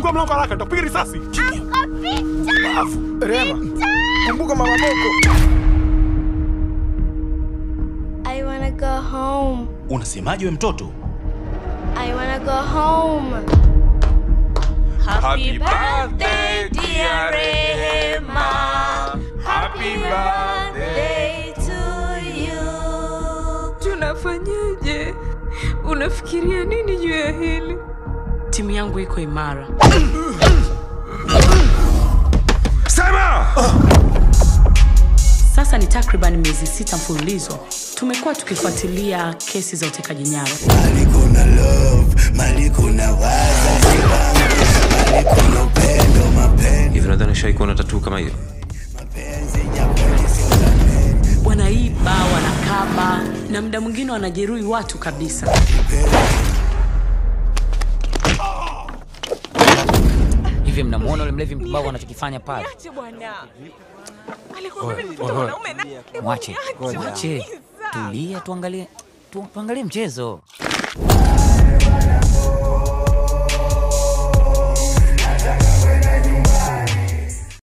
Fungua mlango haraka, nitakupiga risasi. Rema, kumbuka mama Boko. I wanna go home. Unasemaje we mtoto? I wanna go home. Happy birthday, dear Rehema. Happy birthday to you. Tunafanyaje? Unafikiria nini juu ya hili? Timu yangu iko imara. Sema! Sasa ni takriban miezi sita mfululizo tumekuwa tukifuatilia kesi za utekaji nyara. Mali kuna love, mali kuna wazazi wangu, mali kuna upendo, mapenzi, hivi nadhani shai kuona tatuu kama hiyo mapenzi ya kweli sio zamani. Wanaiba, wanakaba na muda mwingine wanajeruhi watu kabisa. Hivi mnamuona ule mlevi mpumbavu anachokifanya pale? Ache bwana. Alikuwa mimi mtoto mwanaume na Mwache, mwache, tulia, tuangalie tu, tuangalie mchezo.